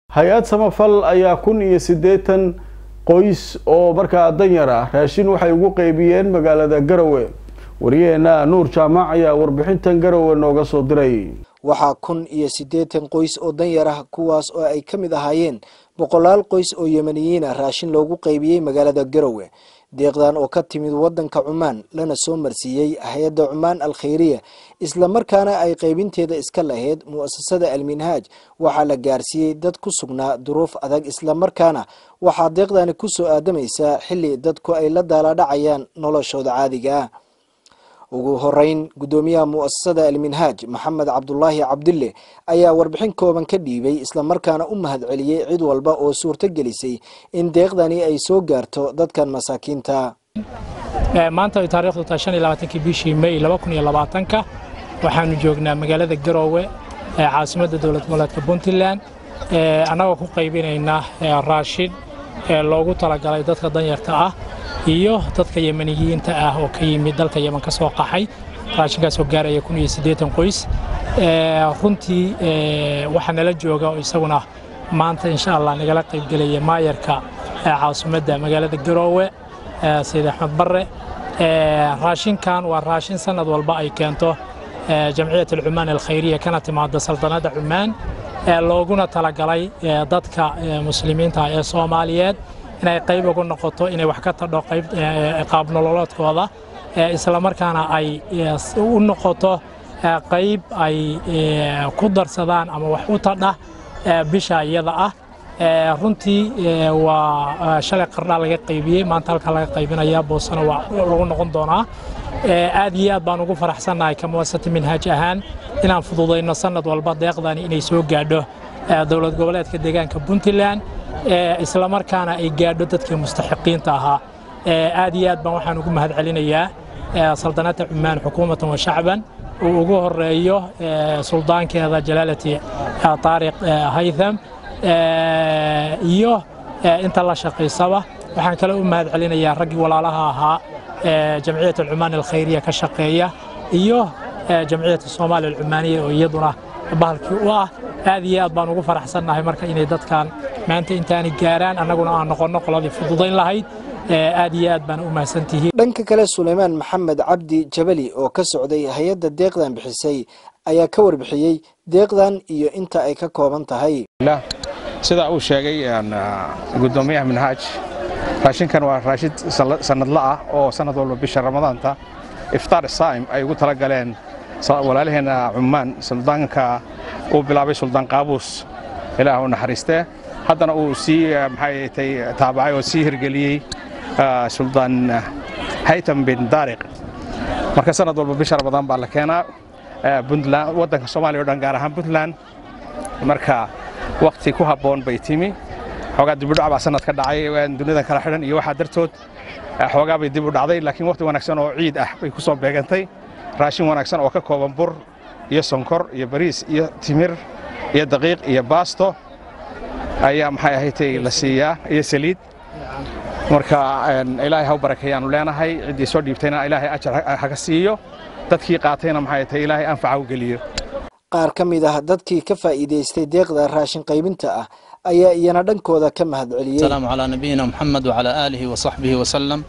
hay-ad samafal ayaa kun iyo siddeetan qoys oo markaa danyar ah raashin waxay ugu qeybiyeen magaalada garowe wariyaheena nuur jaamac ayaa warbixintan garowe nooga soo diray waxaa kun iyo siddeetan qoys oo danyar ah kuwaas oo ay ka mid ahaayeen boqolaal qoys oo yemaniyiin ah raashin loogu qeybiyey magaalada garowe deeqdan oo ka timid waddanka cumaan lana soo marsiiyey hay-adda cumaan al khayriya islamarkaana ay qaybinteeda iska lahayd mu'asasada alminhaaj waxaa la gaarsiiyey dad ku sugnaa duruuf adag islamarkaana waxaa deeqdani ku soo aadamaysaa xilli dadku ay la daaladhacayaan noloshooda caadiga ah ugu horeyn guddoomiyaha mu'asasada alminhaaj maxamed cabdulaahi cabdille ayaa warbixin kooban ka dhiibay islamarkaana u mahadceliyey cid walba oo suurto gelisay in deeqdani ay soo gaarto dadkan masaakiinta maanta ay taariikhdu tahay shan iyo labaatankii bishii may laba kun iyo labaatanka waxaanu joognaa magaalada garoowe ee caasimadda dowlad goboleedka puntland annagoo ku qaybinaynaa raashin loogu talagalay dadka danyarta ah iyo dadka yemaniyiinta ah oo ka yimid dalka yeman ka soo qaxay raashinkaasoo gaaraya kun iyo siddeetan qoys runtii waxaa nala jooga oo isaguna maanta insha allah nagala qaybgelaya maayarka caasimadda magaalada garoowe sayid axmed barre raashinkan waa raashin sanad walba ay keento jamciyat alcumaan alkhayriya kana timaada saldanadda cumaan looguna talagalay dadka muslimiinta ee soomaaliyeed inay qayb ugu noqoto inay wax ka tadho qayb qaab nololoodkooda islamarkaana ay u noqoto qayb ay ku darsadaan ama wax u tadha bisha iyada ah runtii waa shalay qardhaa laga qaybiyey maanta halkaa laga qaybinaya boosana waa lagu noqon doonaa aad iyo aad baan ugu faraxsannahay ka muasasati minhaaj ahaan inaan fududayno sanad walba deeqdani inay soo gaadho dowlad goboleedka deegaanka puntland islamarkaana ay gaadho dadkii mustaxiqiinta ahaa aad iyo aad baan waxaan ugu mahad celinayaa saldanadda cumaan xukuumatan wa shacban uu ugu horeeyo suldaankeeda jalaalati taariq haytham iyo inta la shaqaysaba waxaan kale u mahad celinayaa raggii walaalaha ahaa jamciyat alcumaan alkhayriya ka shaqeeya iyo jamciyat soomaaliya alcumaaniya oo iyaduna bahalkii u ah aad iyo aad baan ugu faraxsannahay marka inay dadkan maanta intaani gaaraan annaguna aan noqonno qoladii fududayn lahayd aad iyo aad baan u mahadsantihiin dhanka kale suleymaan maxamed cabdi jabali oo ka socday hay-adda deeqdan bixisay ayaa ka warbixiyey deeqdan iyo inta ay ka kooban tahay sida uu sheegay gudoomiyaha minhaaj raashinkan waa raashin sanadla ah oo sanad walba bisha ramadaanta iftaar saa'im ay ugu tala galeen walaalaheenna cummaan suldaanka uu bilaabay suldaan qaabuus ilaah u naxariistee haddana uu sii maxay taabacay oo sii hirgeliyey suldaan haytam bin daariq marka sanad walba bisha ramadaan baa la keenaa puntland waddanka soomaaliya o dhan gaar ahaan puntland marka wakhti ku habboon bay timi xoogaa dibudhac baa sanad ka dhacay duniyadan kala xidhan iyo waxaa dartood xoogaa bay dib u dhacday laakiin wakhti wanaagsan oo ciid ah bay ku soo beegantay raashin wanaagsan oo ka kooban bur iyo sonkor iyo bariis iyo timir iyo daqiiq iyo baasto ayaa maxay ahaydtay la siiyaa iyo saliid marka ilaahay ha u barakeeyaanu leenahay ciddii soo dhiibtayna ilaahay ajar haga siiyo dadkii qaatayna maxay tahay ilaahay anfaca u geliyo qaar ka mid ah dadkii ka faa'iidaystay deeqda raashin qaybinta ah ayaa iyana dhankooda ka mahad celiyey السلام على نبينا محمد وعلى آله وصحبه وسلم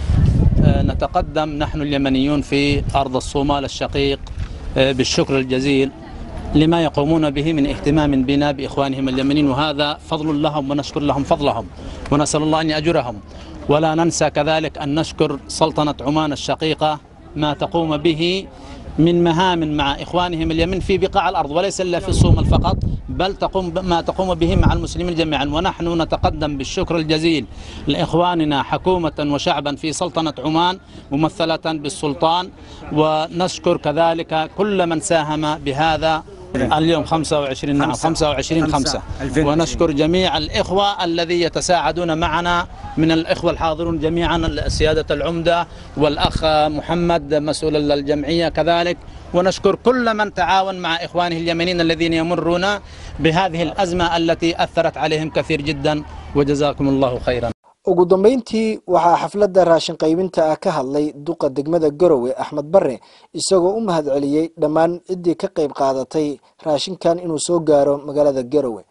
نتقدم نحن اليمنيون في أرض الصومال الشقيق بالشكر الجزيل لما يقومون به من اهتمام بنا بإخوانهم اليمنيين وهذا فضل لهم ونشكر لهم فضلهم ونسأل الله أن يأجرهم ولا ننسى كذلك أن نشكر سلطنة عمان الشقيقة ما تقوم به من مهام مع إخوانهم اليمن في بقاع الأرض وليس إلا في الصومال فقط بل تقوم ما تقوم به مع المسلمين جميعا ونحن نتقدم بالشكر الجزيل لإخواننا حكومة وشعبا في سلطنة عمان ممثلة بالسلطان ونشكر كذلك كل من ساهم بهذا اليوم 25 نعم 25 5 ونشكر جميع الإخوة الذي يتساعدون معنا من الإخوة الحاضرون جميعا سيادة العمدة والأخ محمد مسؤول الجمعية كذلك ونشكر كل من تعاون مع إخوانه اليمنيين الذين يمرون بهذه الأزمة التي أثرت عليهم كثير جدا وجزاكم الله خيرا ugu dambayntii waxaa xafladda raashin qaybinta ah ka hadlay duqa degmada garowe axmed bare isagoo u mahad celiyey dhammaan ciddii ka qayb qaadatay raashinkan inuu soo gaaro magaalada garowe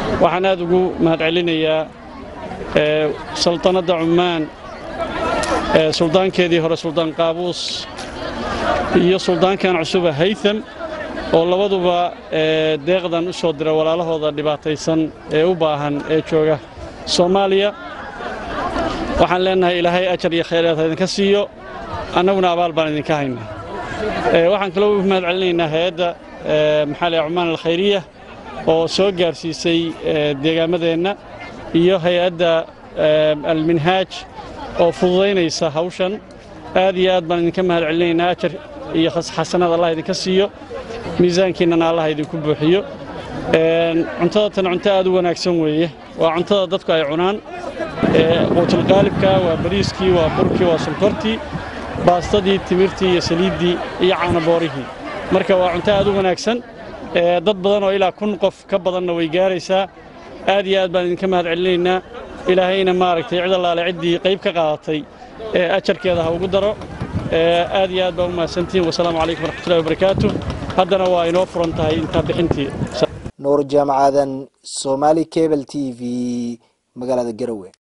waxaan aad ugu mahadcelinayaa saltanadda cummaan suldaankeedii hore suldaan qaabuus iyo suldaankan cusuba haytham oo labaduba deeqdan u soo dira walaalahooda dhibaataysan ee u baahan ee jooga soomaaliya waxaan leennahay ilaahay ajar iyo khayraad idinka siiyo annaguna abaal baan idinka haynaa waxaan kaloo u mahad celinaynaa hay-adda maxaa leh cumaan alkhayriya oo soo gaarsiisay deegaamadeenna iyo hay-adda alminhaaj oo fududaynaysa hawshan aad iyo aad baan idinka mahad celinaynaa ajar iyo xasanad allah idinka siiyo miisaankiinnana allah idinku buuxiyo cuntada tan cunto aad u wanaagsan weeye waa cuntada dadku ay cunaan quutulqaalibka waa bariiskii waa burkii waa sonkortii baastadii timirtii iyo saliiddii iyo caanaboorihii marka waa cunto aad u wanaagsan dad badan oo ilaa kun qof ka badanna way gaaraysaa aad iyo aad baan idinka mahad celinaynaa ilaahayna maaragtay cid allaale ciddii qayb ka qaadatay ee ajarkeeda ha ugu daro aad iyo aad baa u mahadsantihiin wasalaamu calaykum waraxmatullahi wabarakaatu haddana waa inoo furan tahay intaa bixintii nuur jaamacadan somaali cable t v magaalada garowe